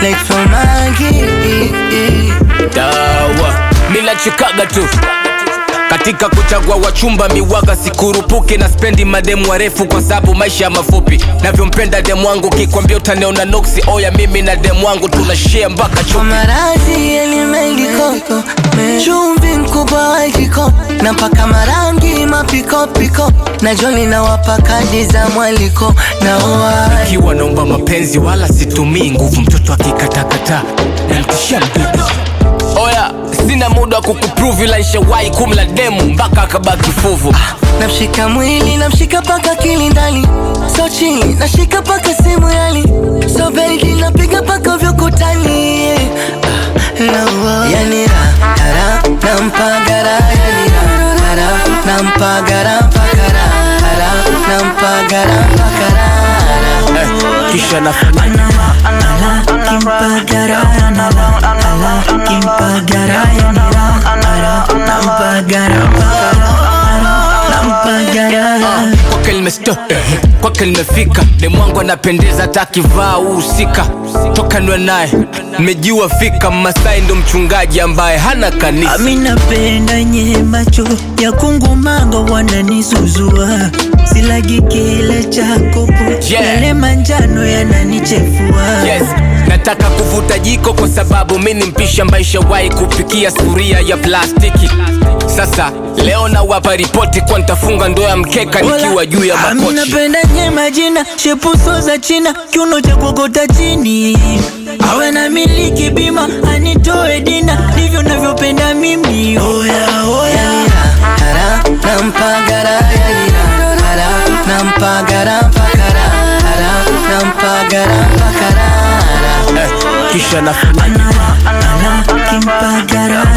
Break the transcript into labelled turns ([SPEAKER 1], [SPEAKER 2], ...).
[SPEAKER 1] like Fomagi.
[SPEAKER 2] dawa minachikaga tu katika kuchagua wachumba miwaga sikurupuke na spendi mademu warefu kwa sababu maisha mafupi navyompenda demu wangu kikwambia utaniona noksi oya mimi na demu wangu tunashare mpaka
[SPEAKER 1] Kwa
[SPEAKER 2] chupi
[SPEAKER 1] maradhi yalimeliko chumvi mkubwa wa jiko na paka marangi mapikopiko na joli na wapakadi za mwaliko na oa
[SPEAKER 2] kiwa naomba mapenzi wala situmii nguvu mtoto akikatakata namtishia mdudu oya sina muda wa kukuprove ila nishawahi kumla demu mpaka akabaki fuvu
[SPEAKER 1] namshika mwili namshika paka kilindani so chini nashika paka simu yali so baby napiga paka vyokutani yani ra kara nampagara yani ra kara nampagara mpakara kara nampagara mpakara
[SPEAKER 2] eh, kisha nafanya kwake limesto kwake limefika demwangu anapendeza hata akivaa uhusika toka nwe naye nimejua fika masai ndo mchungaji ambaye hana kanisa
[SPEAKER 3] Ami napenda nye macho ya kungumanga wananisuzua silagi kile chakopo
[SPEAKER 2] Yeah.
[SPEAKER 3] yale manjano yananichefua
[SPEAKER 2] yes nataka kuvuta jiko kwa sababu mi ni mpisha maisha wahi kupikia sufuria ya plastiki sasa leo nawapa ripoti kwa nitafunga ndo ya mkeka nikiwa juu ya
[SPEAKER 3] Ami
[SPEAKER 2] makochi
[SPEAKER 3] napenda nye majina shepuso za china kiuno cha kuokota chini awe na miliki bima anitoe dina ndivyo navyopenda mimi oya oya
[SPEAKER 1] kara nampagara yani ra kara nampagara mpakara kara nampagara mpakara
[SPEAKER 2] eh, kisha nafanya
[SPEAKER 3] kimpagara